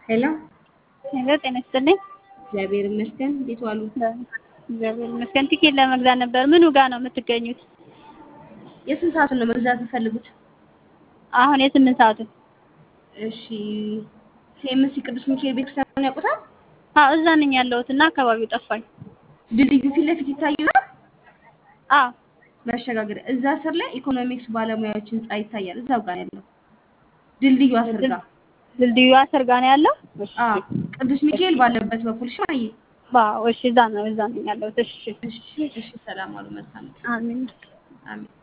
ሄሎ ሄሎ ጤና ይስጥልኝ። እግዚአብሔር ይመስገን። እንዴት ዋሉ? እግዚአብሔር ይመስገን። ቲኬት ለመግዛት ነበር። ምኑ ጋር ነው የምትገኙት? የስንት ሰዓቱን ነው መግዛት የምፈልጉት? አሁን የስምንት ሰዓቱ። እሺ ሴምሲ ቅዱስ ሚካኤል ቤተክርስቲያን ያውቁታል? አዎ እዛ ነኝ ያለሁት እና አካባቢው ጠፋኝ። ድልድዩ ፊት ለፊት ይታዩናል። አዎ መሸጋገር እዛ ስር ላይ ኢኮኖሚክስ ባለሙያዎች ህንጻ ይታያል። እዛው ጋር ያለው ድልድዩ አስር ጋር ድልድዩ አስር ጋር ነው ያለው። እሺ አዎ ቅዱስ ሚካኤል ባለበት በኩል እሺ ማየ አዎ እሺ እዛ ነው እዛ ነኝ ያለሁት። እሺ እሺ እሺ ሰላም አሉ መልካም አሜን። አሜን